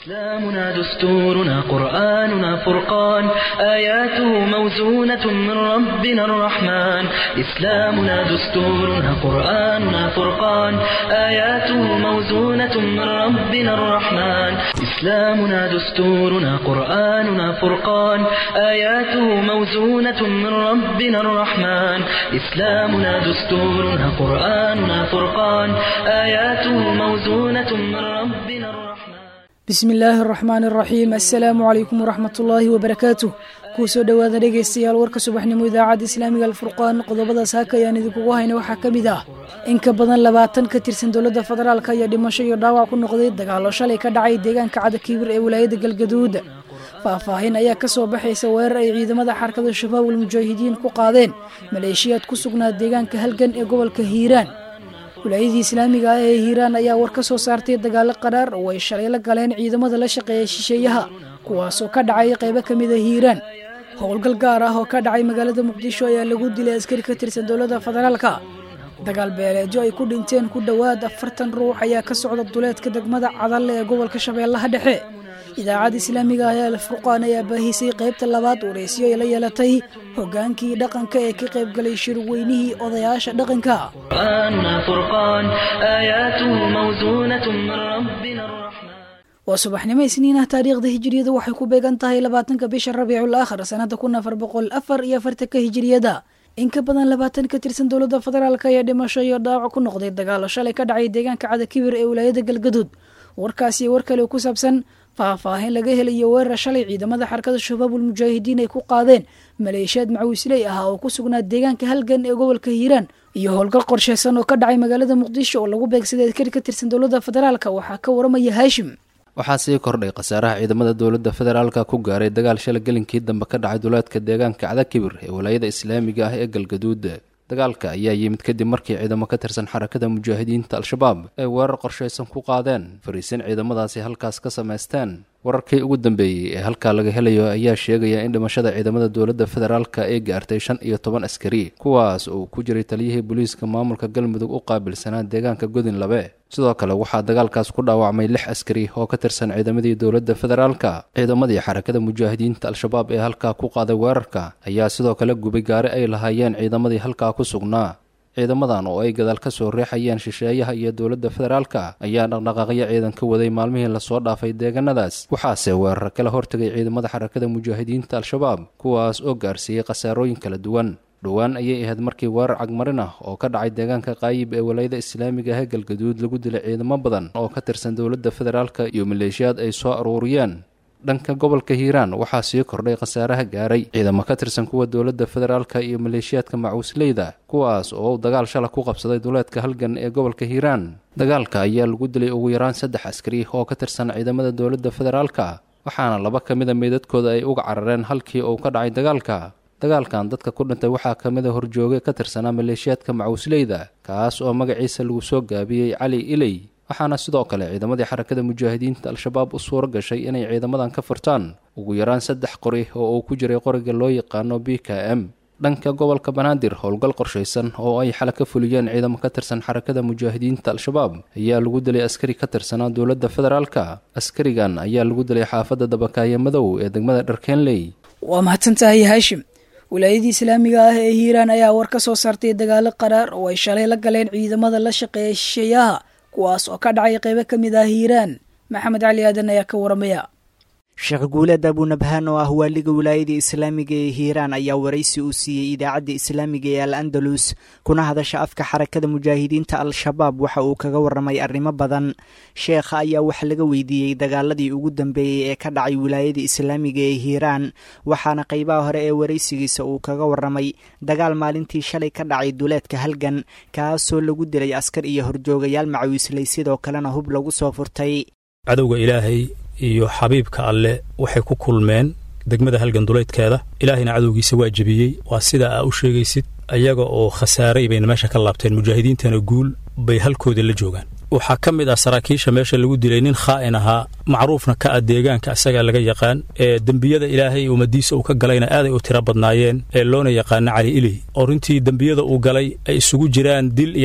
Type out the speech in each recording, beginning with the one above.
إسلامنا دستورنا قرآننا فرقان آياته موزونة من ربنا الرحمن إسلامنا دستورنا قرآننا فرقان آياته موزونة من ربنا الرحمن إسلامنا دستورنا قرآننا فرقان آياته موزونة من ربنا الرحمن إسلامنا دستورنا قرآننا فرقان آياته موزونة من ربنا الرحمن bismi illaahi araxmaan araxiim assalaamu calaykum waraxmat ullaahi wabarakaatuh kuu soo dhowaada dhegaystayaal warka subaxnimo idaacadda islaamiga alfurqaan qodobadaas haka ayaan idinkugu hayna waxaa ka mid ah in ka badan labaatan ka tirsan dowladda federaalk ayaa dhimasho iyo dhaawac ku noqday dagaallo shalay ka dhacay deegaanka cadakiibir ee wilaayadda galgaduud faahfaahin ayaa ka soo baxaysa weerar ay ciidamada xarakada shabaab almujaahidiin ku qaadeen maleeshiyaad ku sugnaa deegaanka halgan ee gobolka hiiraan wilaayadii islaamiga ah ee hiiraan ayaa war ka soo saartay dagaalo qaraar oo ay shalay la galeen ciidamada la shaqeeya shisheeyaha kuwaasoo ka dhacay qaybo ka mid a hiiraan howlgal gaar ah oo ka dhacay magaalada muqdisho ayaa lagu dilay askari ka tirsan dowladda federaalka dagaal beeleedyo ay ku dhinteen ku dhowaad afartan ruux ayaa ka socda duleedka degmada cadalle ee gobolka shabeellaha dhexe idaacadda islaamiga ah ee alfurqaan ayaa baahisay qaybta labaad wareysiyo ay la yeelatay hogaankii dhaqanka ee ka qaybgalay shirweynihii odayaasha dhaqanka قرآننا فرقان آياته موزونة من ربنا الرحمن waa subaxnimo isniin ah taariikhda hijiriyada waxay ku beegan tahay labaatanka bisha rabiicul aakhir sanada kun afar boqol afar iyo afartanka hijiriyada in ka badan labaatan ka tirsan dowladda federaalk ayaa dhimasho iyo dhaawac ku noqday dagaalo shalay ka dhacay deegaanka cadakibir ee wilaayada galgaduud warkaasi war kale ku saabsan faahfaahin laga helayo weerar shalay ciidamada xarakada shabaabul mujaahidiin ay ku qaadeen maleeshiyaad macawisley ah oo ku sugnaa deegaanka halgan ee gobolka hiiraan iyo howlgal qorsheysan oo ka dhacay magaalada muqdisho oo lagu beegsaday askari ka tirsan dowladda federaalk waxaa ka waramaya haashim waxaa sii kordhay khasaaraha ciidamada dowladda federaalka ku gaaray dagaal shala gelinkii dambe ka dhacay duleedka deegaanka cadakibir ee walaayada islaamiga ah ee galgaduud dagaalka ayaa yimid kadib markii ciidamo ka tirsan xarakada mujaahidiinta al-shabaab ay weerar qorshaysan ku qaadeen fariisin ciidamadaasi halkaas ka samaysteen wararkii ugu dambeeyey ee halkaa laga helayo ayaa sheegaya in dhimashada ciidamada dowladda federaalka ay gaartay shan iyo toban askari kuwaas oo ku jiray taliyihii booliiska maamulka galmudug u qaabilsanaa deegaanka godin labe sidoo kale waxaa dagaalkaas ku dhaawacmay lix askari oo ka tirsan ciidamadii dowladda federaalka ciidamadii xarakada mujaahidiinta al-shabaab ee halkaa ku qaaday weerarka ayaa sidoo kale gubay gaari ay lahaayeen ciidamadii halkaa ku sugnaa ciidamadan oo ay gadaal ka soo reexayeen shisheeyaha iyo dowladda federaalka ayaa dhaqdhaqaaqyo ciidan ka waday maalmihii lasoo dhaafay deegaanadaas waxaase weerar kala hortegay ciidamada xarakada mujaahidiinta al-shabaab kuwaas oo gaarsiiyey khasaarooyin kala duwan dhowaan ayay ahayd markii weerar cagmarin ah oo ka dhacay deegaanka qaayib ee walayada islaamiga ah ee galgaduud lagu dilay ciidamo badan oo ka tirsan dowladda federaalka iyo maleeshiyaad ay soo aruuriyeen dhanka gobolka hiiraan waxaa sii kordhay khasaaraha gaaray ciidamo ka tirsan kuwa dowladda federaalka iyo maleeshiyaadka macuusleyda kuwaas oo uu dagaal shala ku qabsaday duleedka halgan ee gobolka hiiraan dagaalka ayaa lagu dilay ugu yaraan saddex askari oo ka tirsan ciidamada dowladda federaalka waxaana laba ka mida meydadkooda ay uga carareen halkii uu ka dhacay dagaalka dagaalkan dadka ku dhintay waxaa ka mida horjooge ka tirsanaa maleeshiyaadka macuusleyda kaas oo magaciisa lagu soo gaabiyey cali iley waxaana sidoo kale ciidamadii xarakada mujaahidiinta al-shabaab u suuro gashay inay ciidamadan ka furtaan ugu yaraan saddex qori oo uu ku jiray qoriga loo yaqaano b k m dhanka gobolka banaadir howlgal qorshaysan oo ay xala ka fuliyeen ciidamo ka tirsan xarakada mujaahidiinta al-shabaab ayaa lagu dilay askari ka tirsanaa dowladda federaalka askarigan ayaa lagu dilay xaafadda dabakaaye madow ee degmada dharkeenley waa mahadsantahay haashim wilaayadii islaamiga ah ee hiiraan ayaa war ka soo saartay dagaalo qaraar oo ay shalay la galeen ciidamada la shaqeeya shisheeyaha kuwaas oo ka dhacay qaybo ka mid ah hiiraan maxamed cali aadan ayaa ka waramaya sheekh guuleed abunabhaan oo ah waaliga wilaayada islaamiga ee hiiraan ayaa waraysi uu siiyey idaacadda islaamiga ee al andalus kuna hadasha afka xarakada mujaahidiinta al-shabaab waxa uu kaga waramay arrimo badan sheekha ayaa wax laga weydiiyey dagaaladii ugu dambeeyey ee ka dhacay wilaayada islaamiga ee hiiraan waxaana qaybaha hore ee waraysigiisa uu kaga waramay dagaal maalintii shalay ka dhacay duleedka halgan kaasoo lagu dilay askar iyo horjoogayaal macawiisley sidoo kalena hub lagu soo furtay cadowga ilaahay iyo xabiibka alleh waxay ku kulmeen degmada halgan duleydkeeda ilaahayna cadowgiisa waa jebiyey waa sida aa u sheegaysid ayaga oo khasaaray bayna meesha ka laabteen mujaahidiintana guul bay halkooda la joogaan waxaa ka mid ah saraakiisha meesha lagu dilay nin khaa'in ahaa macruufna ka ah deegaanka asagaa laga yaqaan ee dembiyada ilaahay ummadiisa uu ka galayna aaday u tiro badnaayeen ee loona yaqaano cali iley oo runtii dembiyada uu galay ay isugu jiraan dil iyo dhac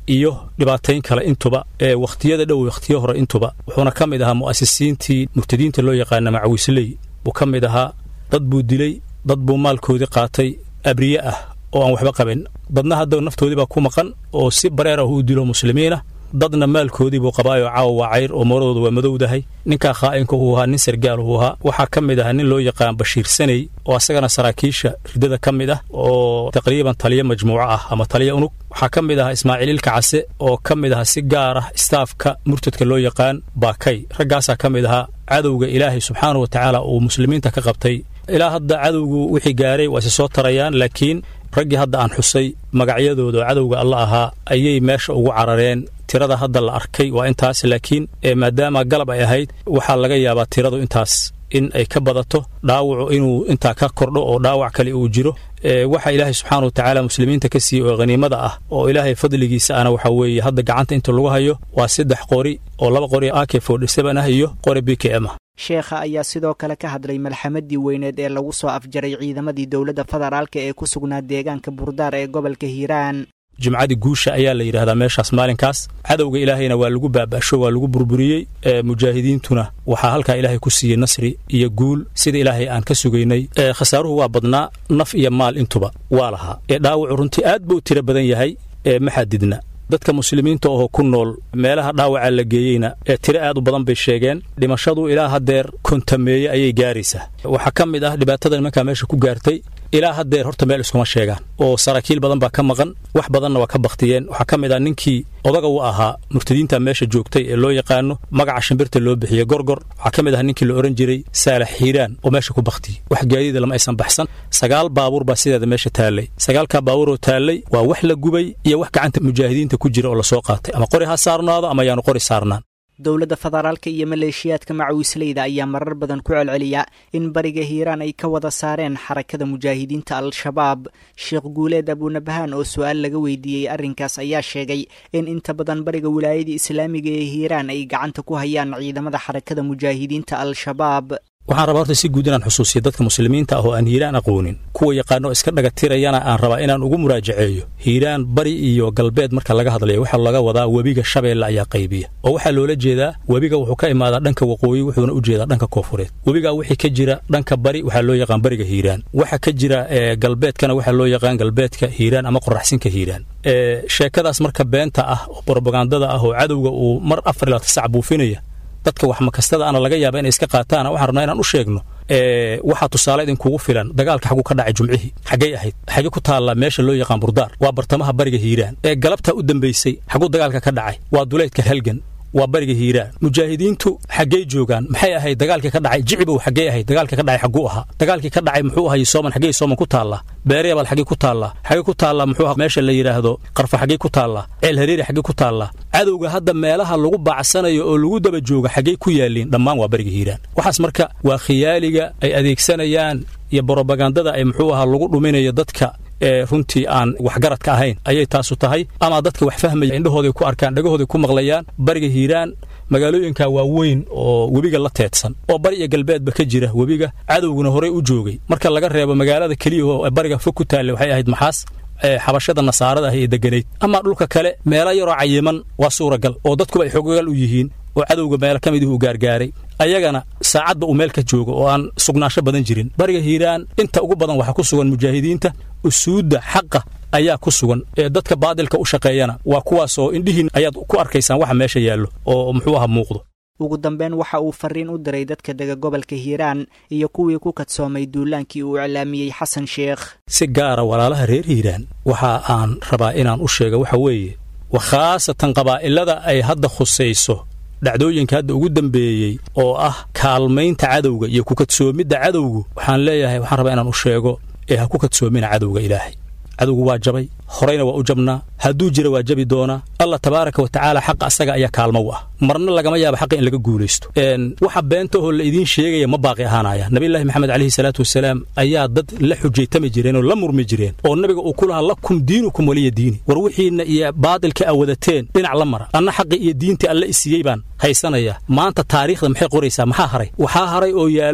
iyo dhibaatayn kale intuba ee wakhtiyada dhow wakhtiyo hore intuba wuxuuna ka mid ahaa mu'asisiintii murtadiinta loo yaqaana macawisley buu ka mid ahaa dad buu dilay dad buu maalkoodii qaatay abriye ah oo aan waxba qabin dadna hadda naftoodii baa ku maqan oo si bareer ah u dilo muslimiinah dadna maalkoodii buu qabaayoo caawa waa cayr oo moradooda waa madowdahay ninkaa khaa'inka uu ahaa nin sargaal uu ahaa waxaa ka mid ahaa nin loo yaqaan bashiir saney oo asagana saraakiisha riddada ka mid ah oo taqriiban taliyo majmuuco ah ama taliyo unug waxaa ka mid ahaa ismaaciil ilka case oo ka mid ahaa si gaar ah istaafka murtadka loo yaqaan baakay raggaasaa ka mid ahaa cadowga ilaahay subxaanau wa tacaala uu muslimiinta ka qabtay ilaa hadda cadowgu wixii gaaray waa isi soo tarayaan laakiin raggii hadda aan xusay magacyadooda oo cadowga alla ahaa ayay meesha ugu carareen tirada hadda la arkay waa intaas laakiin maadaama galab ay ahayd waxaa laga yaabaa tiradu intaas in ay ka badato dhaawacu inuu intaa ka kordho oo dhaawac kale uu jiro waxa ilaahay subxaana wa tacaala muslimiinta ka siiyey oo khaniimada ah oo ilaahay fadligiisa ana waxa weeye hadda gacanta inta lagu hayo waa saddex qori oo laba qori ak forty-seven ah iyo qori b k m ah sheekha ayaa sidoo kale ka hadlay malxamadii weyneed ee lagu soo afjaray ciidamadii dowladda federaalka ee ku sugnaa deegaanka burdaar ee gobolka hiiraan jumcadii guusha ayaa la yidhahdaa meeshaas maalinkaas cadowga ilaahayna waa lagu baaba'sho waa lagu burburiyey mujaahidiintuna waxaa halkaa ilaahay ku siiyey nasri iyo guul sida ilaahay aan ka sugaynay khasaaruhu waa badnaa naf iyo maal intuba waa lahaa ee dhaawacu runtii aad buu tiro badan yahay ee ma xadidna dadka muslimiinta oo ku nool meelaha dhaawaca la geeyeyna ee tiro aad u badan bay sheegeen dhimashadu ilaa haddeer kontameeye ayay gaaraysaa waxaa ka mid ah dhibaatada nimankaa meesha ku gaartay ilaa haddeer horta meel iskuma sheegaan oo saraakiil badan baa ka maqan wax badanna waa ka bakhtiyeen waxaa ka mid ah ninkii odaga u ahaa murtadiinta meesha joogtay ee loo yaqaano magaca shimbirta loo bixiye gorgor waxaa ka mid ah ninkii la odhan jiray saalax xiiraan oo meesha ku bakhtiyey wax gaadiida lama aysan baxsan sagaal baabuur baa sideeda meesha taallay sagaalkaa baabuuroo taallay waa wax la gubay iyo wax gacanta mujaahidiinta ku jira oo lasoo qaatay ama qori ha saarnaado ama yaanu qori saarnaan dowladda federaalka iyo maleeshiyaadka macawisleyda ayaa marar badan ku celceliya in bariga hiiraan ay ka wada saareen xarakada mujaahidiinta al-shabaab sheekh guuleed abuunabahaan oo su-aal laga weydiiyey arrinkaas ayaa sheegay in inta badan bariga wilaayada islaamiga ee hiiraan ay gacanta ku hayaan ciidamada xarakada mujaahidiinta al-shabaab waxaan rabaa horta si guud inaan xusuusiyo dadka muslimiinta ah oo aan hiiraan aqoonin kuwa yaqaano iska dhagatirayana aan rabaa inaan ugu muraajaceeyo hiiraan bari iyo galbeed marka laga hadlayo waxaa laga wadaa webiga shabeelle ayaa qaybiya oo waxaa loola jeedaa webiga wuxuu ka imaadaa dhanka waqooyi wuxuuna u jeedaa dhanka koofureed webigaa wixii ka jira dhanka bari waxaa loo yaqaan bariga hiiraan waxa ka jira galbeedkana waxaa loo yaqaan galbeedka hiiraan ama qoraxsinka hiiraan sheekadaas marka beenta ah oo brobagandada ah oo cadowga uu mar afar ilaa tisac buufinaya dadka wax makastada ana laga yaaba inay iska qaataan waxaan rabnaa inaan u sheegno waxaa tusaale idinkugu filan dagaalka xaguu ka dhacay jumcihii xaggay ahayd xagee ku taallaa meesha loo yaqaan burdaar waa bartamaha bariga hiiraan ee galabtaa u dambaysay xaguu dagaalka ka dhacay waa duleydka halgan waa bariga hiiraan mujaahidiintu xaggey joogaan maxay ahayd dagaalkii ka dhacay jicibow xaggey ahayd dagaalkii ka dhacay xagguu ahaa dagaalkii ka dhacay muxuu ahay sooman xaggey sooman ku taallaa beereebal xaggey ku taallaa xaggey ku taallaa muxuu ahaa meesha la yidhaahdo qarfa xaggey ku taallaa ceel hareeri xaggey ku taallaa cadowga hadda meelaha lagu baacsanayo oo lagu daba jooga xaggey ku yaalliin dhammaan waa bariga hiiraan waxaas marka waa khiyaaliga ay adeegsanayaan iyo brobagandada ay muxuu ahaa lagu dhuminayo dadka ee runtii aan waxgaradka ahayn ayay taasu tahay ama dadka wax fahmaya indhahooday ku arkaan dhagahooday ku maqlayaan bariga hiiraan magaalooyinka waa weyn oo webiga la teedsan oo bari iyo galbeedba ka jira webiga cadowguna horey u joogay marka laga reebo magaalada keliya oo bariga fog ku taalla waxay ahayd maxaas xabashada nasaarada ah ee degganayd amaa dhulka kale meelo yaroo cayiman waa suuragal oo dadkuba ay xogogal u yihiin oo cadowga meelo ka midih uu gaargaaray ayagana saacadba uu meel ka joogo oo aan sugnaansho badan jirin bariga hiiraan inta ugu badan waxaa ku sugan mujaahidiinta usuudda xaqa ayaa ku sugan ee dadka baadilka u shaqeeyana waa kuwaasoo indhihiin ayaad ku arkaysaan waxa meesha yaallo oo muxuu aha muuqdo ugu dambeyn waxa uu fariin u diray dadka dega gobolka hiiraan iyo kuwii ku kadsoomay duulaankii uu iclaamiyey xasan sheekh si gaara walaalaha reer hiiraan waxa aan rabaa inaan u sheega waxa weeye wa khaasatan qabaa'ilada ay hadda khusayso dhacdooyinka hadda ugu dambeeyey oo ah kaalmaynta cadowga iyo ku kadsoomidda cadowgu waxaan leeyahay waxaan rabaa inaan u sheego ee ha ku kadsoomina cadowga ilaahay cadowgu waa jabay horeyna waa u jabnaa hadduu jira waa jabi doonaa allah tabaaraka wa tacaala xaqa asaga ayaa kaalmo u ah marna lagama yaaba xaqa in laga guulaysto waxa beenta oo la idiin sheegaya ma baaqi ahaanaya nabiyullaahi maxamed calayhi salaatu wasalaam ayaa dad la xujaytami jireen oo la murmi jireen oo nabiga uu ku lahaa lakum diinukum waliya diini war wixiinna iyo baadilka a wadateen dhinac la mara anna xaqi iyo diintii alle isiiyey baan haysanaya maanta taariikhda maxay qoraysaa maxaa haray waxaa haray oo yaallo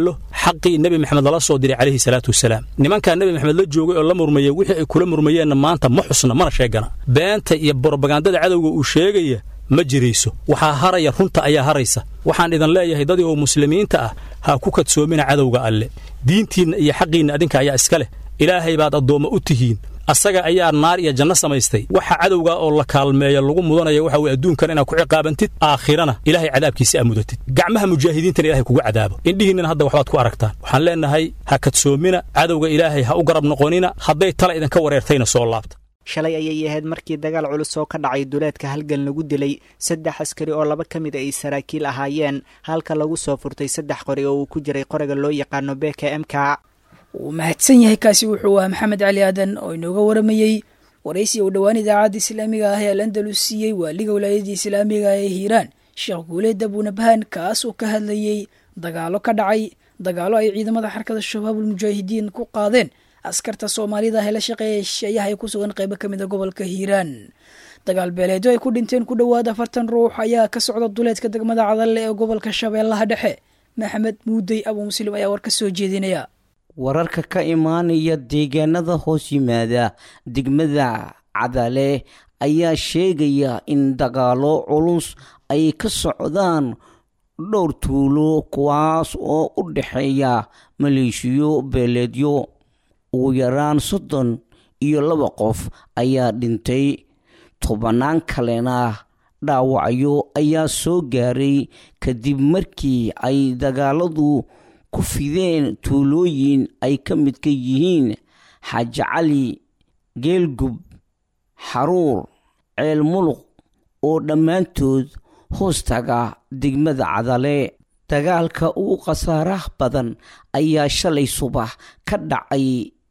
xaqii nebi maxamed lala soo diray calayhi salaatu wasalaam nimankaa nebi maxamed la joogay oo la murmayey wixii ay kula murmayeenna maanta ma xusna mana sheegana beenta iyo borobagandada cadowga uu sheegaya ma jirayso waxaa haraya runta ayaa haraysa waxaan idin leeyahay dadii oo muslimiinta ah ha ku kadsoomina cadowga alle diintiinna iyo xaqiinna adinka ayaa iska leh ilaahay baad addoommo u tihiin asaga ayaa naar iyo janno samaystay waxa cadowga oo la kaalmeeya lagu mudanaya waxa weye adduunkan inaad ku ciqaabantid aakhirana ilaahay cadaabkiisa aa mudatid gacmaha mujaahidiintana ilahay kugu cadaabo indhihiinnana hadda waxbaad ku aragtaan waxaan leennahay ha kadsoomina cadowga ilaahay ha u garab noqonina hadday tala idinka wareertayna soo laabta shalay ayay ahayd markii dagaal culus oo ka dhacay duleedka halgan lagu dilay saddex askari oo laba ka mid ay saraakiil ahaayeen halka lagu soo furtay saddex qori oo uu ku jiray qoriga loo yaqaano beka mka wuu mahadsan yahay kaasi wuxuu ahaa maxamed cali aadan oo inooga waramayey waraysi uu dhowaan idaacadda islaamiga ah ee al andalus siiyey waaliga walaayadii islaamiga ee hiiraan sheekh guuleed abuunabhaan kaas oo ka hadlayey dagaalo ka dhacay dagaalo ay ciidamada xarkada shabaabul mujaahidiin ku qaadeen askarta soomaalida ah ee la shaqeeya shisheeyaha ee ku sugan qaybo ka mid a gobolka hiiraan dagaal beeleedyo ay ku dhinteen ku dhowaad afartan ruux ayaa ka socda duleedka degmada cadalle ee gobolka shabeellaha dhexe maxamed muudey abuu muslim ayaa war ka soo jeedinaya wararka ka imaanaya deegaanada hoos yimaada degmada cadale ayaa sheegaya in dagaalo culus ay ka socdaan dhowr tuulo kuwaas oo u dhexeeya maleeshiyo beeleedyo ugu yaraan soddon iyo laba qof ayaa dhintay tobannaan kalena dhaawacyo ayaa soo gaaray kadib markii ay dagaaladu ku fideen tuulooyin ay ka midka yihiin xaaji cali geelgub xaruur ceel muluq oo dhammaantood hoostaga degmada cadale dagaalka ugu khasaaraha badan ayaa shalay subax ka dhacay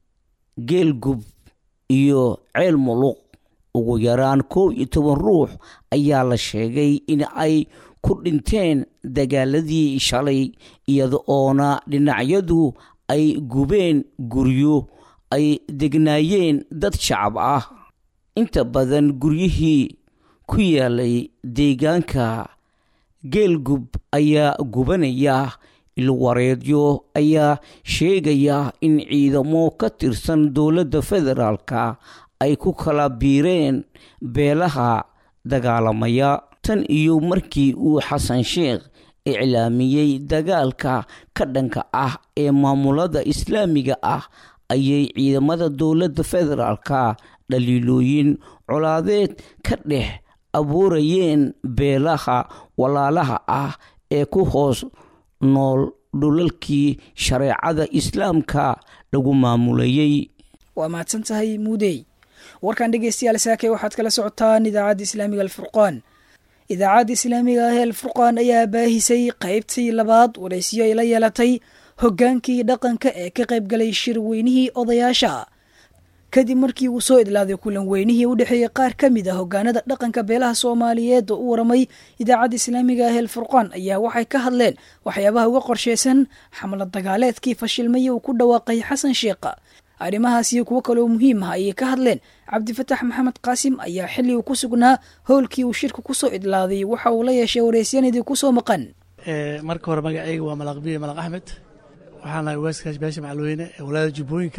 geelgub iyo ceel muluq ugu yaraan kow iyo toban ruux ayaa la sheegay in ay ku dhinteen dagaaladii shalay iyada oona dhinacyadu ay gubeen guryo ay degnaayeen dad shacab ah inta badan guryihii ku yaalay deegaanka geelgub ayaa gubanaya ilwareedyo ayaa sheegaya in ciidamo ka tirsan dowladda federaalka ay ku kala biireen beelaha dagaalamaya tan iyo markii uu xasan sheekh iclaamiyey dagaalka ka dhanka ah ee maamulada islaamiga ah ayay ciidamada dowladda federaalka dhaliilooyin colaadeed ka dhex abuurayeen beelaha walaalaha ah ee ku hoos nool dhulalkii shareecada islaamka lagu maamulayey waa mahadsan tahay muudey warkan dhegeystayaal saakay waxaad kala socotaan idaacadda islaamiga alfurqaan idaacadda islaamiga ah ee alfurqaan ayaa baahisay qaybtii labaad waraysiyo ay la yeelatay hoggaankii dhaqanka ee ka qaybgalay shir weynihii odayaasha kadib markii uu soo idlaaday kulan weynihii u dhexeeyey qaar ka mid ah hogaanada dhaqanka beelaha soomaaliyeed oo u waramay idaacadda islaamiga ah elfurqaan ayaa waxay ka hadleen waxyaabaha uga qorsheysan xamlad dagaaleedkii fashilmaya uu ku dhawaaqay xasan sheekha arrimahaas iyo kuwo kaleoo muhiim ah ayay ka hadleen cabdifatax maxamed qaasim ayaa xilli uu ku sugnaa howlkii uu shirka kusoo idlaaday waxa uu la yeeshay waraysyaniidii kusoo maqan marka hore magacayga waa malaqbiye malaq axmed waxaan ahay waaskaas beesha macalweyne ee walaada jubbooyinka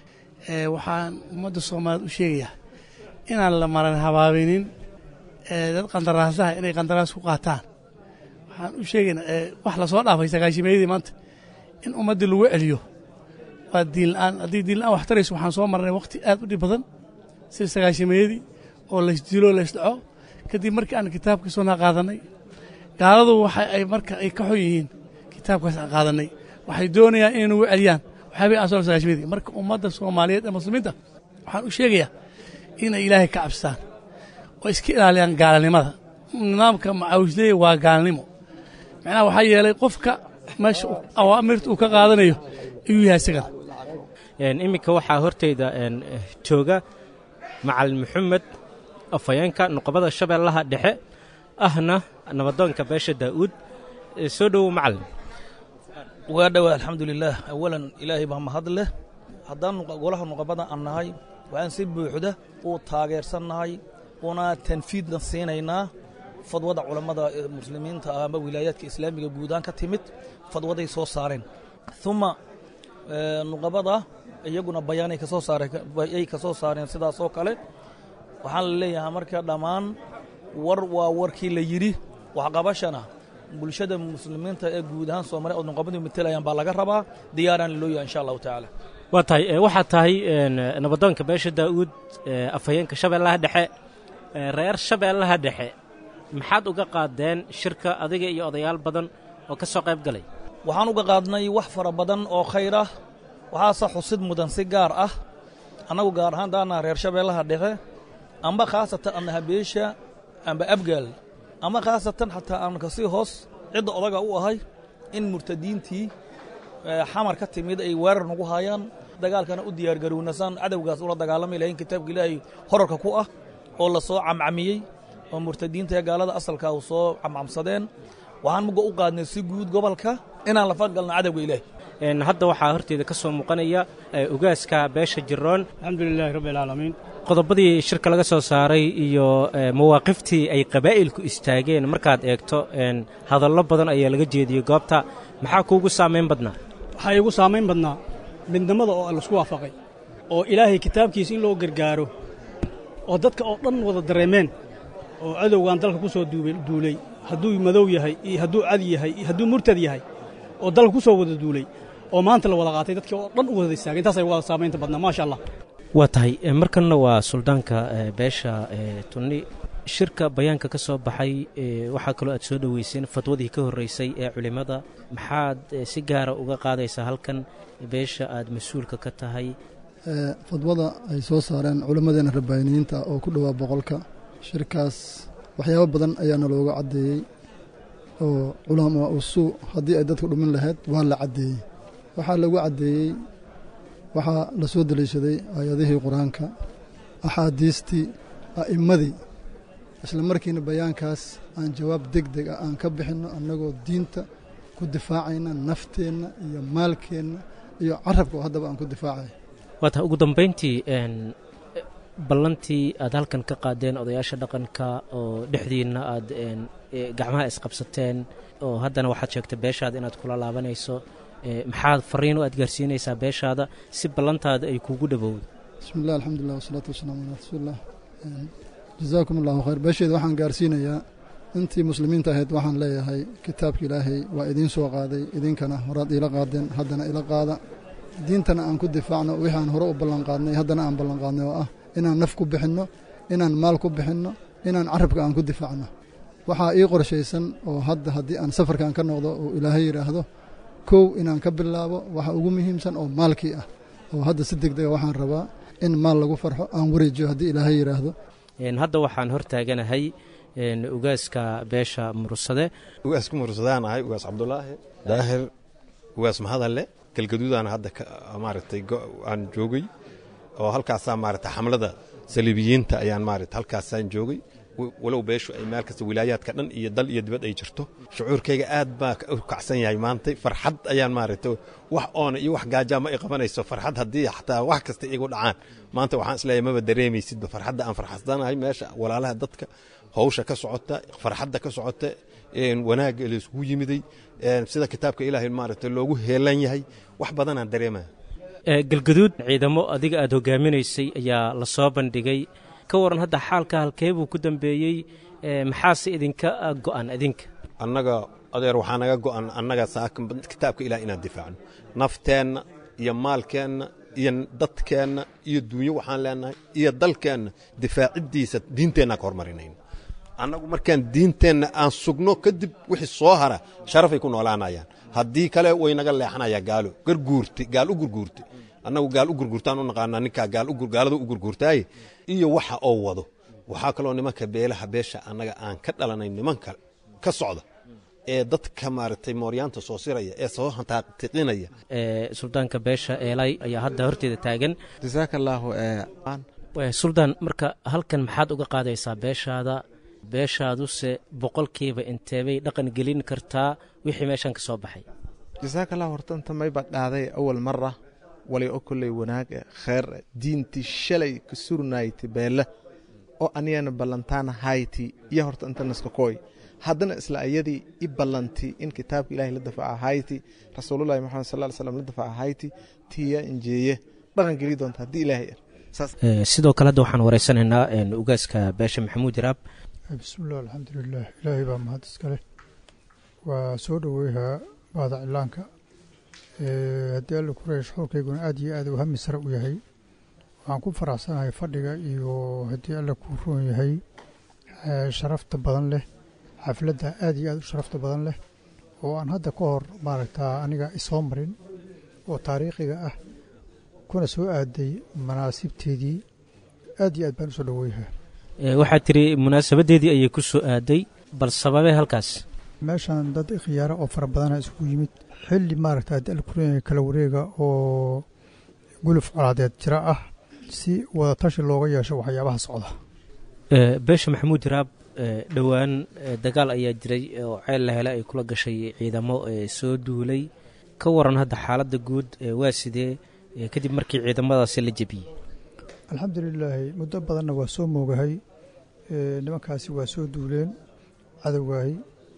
waxaan ummadda soomaaliyeed u sheegayaa inaan la maran habaabinin dad qandaraasaha inay qandaraas ku qaataan waxaan u sheegaynaa wax lasoo dhaafay sagaashimeeyadii maanta in ummaddii lagu celiyo waa diinla'aan haddii diinla'aan wax tarayso waxaan soo marnay wakhti aad u dhib badan sida sagaashimeeyadii oo laysdilo laysdhaco kadib markii aan kitaabka soonaa qaadannay gaaladu waxa ay marka ay ka xun yihiin kitaabkaas aan qaadannay waxay doonayaan inay nagu celiyaan waxaabay aan soo sagaashimeedii marka ummadda soomaaliyeed ee muslimiinta waxaan u sheegayaa inay ilaahay ka cabstaan oo iska ilaaliyaan gaalnimada nidaamka macaawisleeya waa gaalnimo macnaha waxaa yeelay qofka meesha awaamirta uu ka qaadanayo ayuu yahay isagana iminka waxaa horteyda jooga macalin maxamed afhayeenka nuqabada shabeellaha dhexe ahna nabadoonka beesha daa'uud soo dhowow macalin waa dhowaa alxamdulilaah awalan ilaahay baa mahad leh haddaan golaha nuqabada aan nahay waxaan si buuxda u taageersannahay una tanfiidna siinaynaa fadwada culammada muslimiinta ah ama wilaayaadka islaamiga guudaan ka timid fadwaday soo saareen uma nuqabada iyaguna bayaanay kasoo saarayay ka soo saareen sidaas oo kale waxaan la leeyahay marka dhammaan war waa warkii la yidhi waxqabashana bulshada muslimiinta ee guud ahaan soomaaliya oo nuqabadu matelayaan baa laga rabaa diyaaraan loo yahay insha allahu tacaala waa tahay waxaa tahay nabadoonka beesha daa'uud afhayeenka shabeellaha dhexe reer shabeellaha dhexe maxaad uga qaadeen shirka adiga iyo odayaal badan oo ka soo qayb galay waxaan uga qaadnay wax fara badan oo khayr ah waxaase xusid mudan si gaar ah annagu gaar ahaan daanaa reer shabeellaha dhexe amba khaasatan annaha beesha amba abgaal ama khaasatan xataa aan kasii hoos cidda odaga u ahay in murtadiintii xamar ka timid ay weerar nagu haayaan dagaalkana u diyaargarownasaan cadowgaas ula dagaalami lahayn kitaabka ilaahay horarka ku ah oo la soo camcamiyey oo murtadiinta ee gaalada asalka u soo camcamsadeen waxaan muga u qaadnay si guud gobolka inaan la fadgalno cadowga ilaahay hadda waxaa horteeda ka soo muuqanaya ugaaska beesha jiroon alxamdulilaahi rabbi alcaalamiin qodobadii shirka laga soo saaray iyo mawaaqiftii ay qabaa'ilku istaageen markaad eegto hadallo badan ayaa laga jeediyey goobta maxaa kuugu saamayn badnaa waxaa iigu saamayn badnaa midnimada oo laisku waafaqay oo ilaahay kitaabkiisa in loo gargaaro oo dadka oo dhan wada dareemeen oo cadowgan dalka ku soo duulay hadduu madow yahay iyo hadduu cad yahay iyo hadduu murtad yahay oo dalka ku soo wada duulay oo maanta la wada qaatay dadkii oo dhan u wada istaagay intaasay wada saamaynta badnaa maasha allah waa tahay markanna waa suldaanka beesha tunni shirka bayaanka ka soo baxay waxaa kaloo aad soo dhoweyseen fadwadii ka horreysay ee culimmada maxaad si gaara uga qaadaysaa halkan beesha aad mas-uulka ka tahay fadwada ay soo saareen culimmadeena rabbaaniyiinta oo ku dhowaa boqolka shirkaas waxyaabo badan ayaana looga caddeeyey oo culamaa usuu haddii ay dadku dhumin lahayd waa la caddeeyey waxaa lagu caddeeyey waxaa la soo deliishaday aayadihii qur-aanka axaadiistii a'immadii isla markiina bayaankaas aan jawaab deg deg ah aan ka bixinno annagoo diinta ku difaacayna nafteenna iyo maalkeenna iyo carabka oo haddaba aan ku difaacay waa tahay ugu dambayntii ballantii aad halkan ka qaadeen odayaasha dhaqanka oo dhexdiinna aad gacmaha isqabsateen oo haddana waxaad sheegtay beeshaada inaad kula laabanayso maxaad fariin oo aad gaarsiinaysaa beeshaada si ballantaada ay kuugu dhowowdo bismi illah alxamdulilah wasalaatu wasalaamu calaa rasuulilah jazaakum allahu khayr beesheeda waxaan gaarsiinayaa intii muslimiinta ahayd waxaan leeyahay kitaabka ilaahay waa idiin soo qaaday idinkana horaad iila qaadeen haddana ila qaada diintana aan ku difaacno wixii aan hore u ballanqaadnay haddana aan ballanqaadnay oo ah inaan naf ku bixinno inaan maal ku bixinno inaan carabka aan ku difaacno waxaa ii qorshaysan oo hadda haddii aan safarkan ka noqdo oo ilaahay yidhaahdo kow inaan ka bilaabo waxa ugu muhiimsan oo maalkii ah oo hadda si deg dega waxaan rabaa in maal lagu farxo aan wareejiyo haddii ilaahay yidhaahdo hadda waxaan hor taaganahay ugaaska beesha mursade ugaasku mursadaan ahay ugaas cabdulaahi daahir ugaas mahadalle galgaduudaan hadda maaragtay aan joogay oo halkaasaa maaragtay xamlada saliibiyiinta ayaan maaragtay halkaasaan joogay walow beeshu ay meel kasta wilaayaadka dhan iyo dal iyo dibad ay jirto shucuurkayga aad baa u kacsan yahay maantay farxad ayaan maaragtay wax oona iyo wax gaajaa ma i qabanayso farxad haddii xataa wax kasta igu dhacaan maanta waxaan isleeyahay maba dareemaysidba farxadda aan farxadsanahay meesha walaalaha dadka hawsha ka socota farxadda ka socota wanaagga laisugu yimiday sida kitaabka ilaahay maaragtay loogu heelan yahay wax badanaan dareemaya galgaduud ciidamo adiga aad hogaaminaysay ayaa la soo bandhigay ka waran hadda xaalka halkee buu ku dambeeyey maxaase idinka go'an idinka annaga adeer waxaa naga go'an annaga kitaabka ilaah inaan difaacno nafteenna iyo maalkeenna iyo dadkeenna iyo duunyo waxaan leenahay iyo dalkeenna difaaciddiisa diinteenna ka hormarinayno annagu markaan diinteenna aan sugno kadib wixii soo hara sharafay ku noolaanayaan haddii kale way naga leexanayaa gaalo garguurti gaal u gurguurti annagu gaal u gurguurtaan u naqaanaa ninkaa gaalada u gurguurtaaye iyo waxa oo wado waxaa kaloo nimanka beelaha beesha annaga aan ka dhalanay nimanka ka socda ee dadka maaragtay mooryaanta soo siraya ee soo hantaatiqinaya suldaanka beesha eelay ayaa hadda horteeda taagan jasaaka allaahu suldaan marka halkan maxaad uga qaadaysaa beeshaada beeshaaduse boqolkiiba inteebay dhaqan gelin kartaa wixii meeshan ka soo baxay jasaaka allah horta inta mayba dhaaday awal mara walay oo kolley wanaag e kheer e diinti shalay ka surnayti beele oo aniyana ballantaana hayti iyo horta inta naska kooy haddana isla ayadii i ballanti in kitaabka ilahay la dafaca hayti rasuulullahi maxamed sal ly slam la dafaca hayti tiya injeeye dhaqan geli doonta haddii ilaahay sidoo kale hadda waxaan wareysanaynaa ugaaska beesha maxamuud iraab bismillaah alxamdulilah ilaahay baa mahad iskale waa soo dhoweyhaa baada cilaanka haddii alla kureeya shuxuurkayguna aad iyo aad u hami sare u yahay waxaan ku faraxsanahay fadhiga iyo haddii alla kuu roon yahay sharafta badan leh xafladda aad iyo aad u sharafta badan leh oo aan hadda ka hor maaragtaa aniga isoo marin oo taariikhiga ah kuna soo aaday manaasibteedii aad iyo aad baan usoo dhoweyhaa waxaad tiri munaasabadeedii ayay ku soo aaday bal sababee halkaas meeshan dad khiyaaro oo fara badana isugu yimid xilli maaragta haddii alla kureenya kala wareega oo guluf colaadeed jira ah si wada tashi looga yeesho waxyaabaha socda beesha maxamuud iraab dhowaan dagaal ayaa jiray oo ceel la hele ay kula gashay ciidamo soo duulay ka waran hadda xaaladda guud waa sidee kadib markii ciidamadaasi la jebiyey alxamdulilaahi muddo badanna waa soo moogahay nimankaasi waa soo duuleen cadowgaahi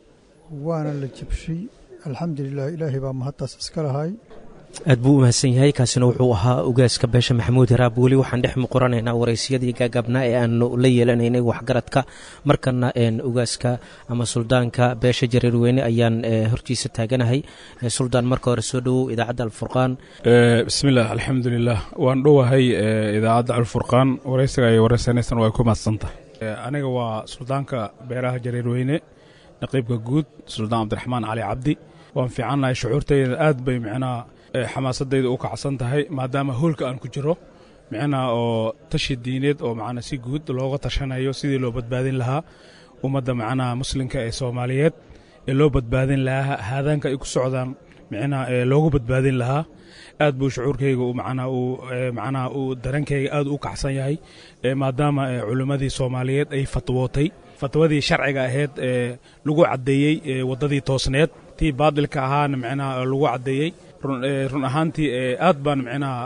waana la jebshay alxamdulilah ilaahay baa mahadtaas iska lahay aad buu u mahadsan yahay kaasina wuxuu ahaa ugaaska beesha maxamuud hiraab weli waxaan dhex muquranaynaa waraysyadii gaagaabnaa ee aanu la yeelanaynay waxgaradka markana ugaaska ama suldaanka beesha jareerweyne ayaan hortiisa taaganahay suldaan marka hore soo dhowow idaacadda alfurqaan bismillaah alxamdulilah waan dhowahay idaacadda alfurqaan waraysiga ay waraysanaysan waa ku mahadsantahay aniga waa suldaanka beeraha jareerweyne naqiibka guud suldaan cabdiraxmaan cali cabdi waan fiicannahay shucuurtayda aad bay micnaha xamaasadayda u kacsan tahay maadaama hoolka aan ku jiro micnaha oo tashi diineed oo macnaa si guud looga tashanayo sidii loo badbaadin lahaa ummadda macnaha muslimka ee soomaaliyeed ee loo badbaadin lahaa haadaanka ay ku socdaan micnaha ee loogu badbaadin lahaa aad buu shucuurkayga macnaha uu macnaha uu darankayga aad u kacsan yahay maadaama culimmadii soomaaliyeed ay fatwootay fatwadii sharciga ahayd ee lagu caddeeyey waddadii toosneed tii baadilka ahaana micnaha lagu caddeeyey run ahaantii aad baan micnaha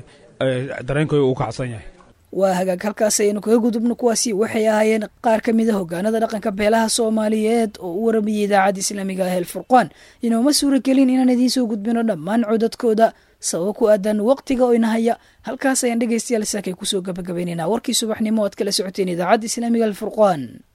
dareenkayga u kacsan yahay waa hagaag halkaas ayaynu kaga gudubno kuwaasi waxay ahaayeen qaar ka mid a hogaanada dhaqanka beelaha soomaaliyeed oo u waramayay idaacadda islaamiga ah elfurqaan inooma suura gelin inaan idiin soo gudbino dhammaan codadkooda sababo ku aadan waqtiga oo inahaya halkaas ayaan dhegeystayaal saakay kusoo gabagabaynaynaa warkii subaxnimo oad kala socoteen idaacadda islaamiga alfurqaan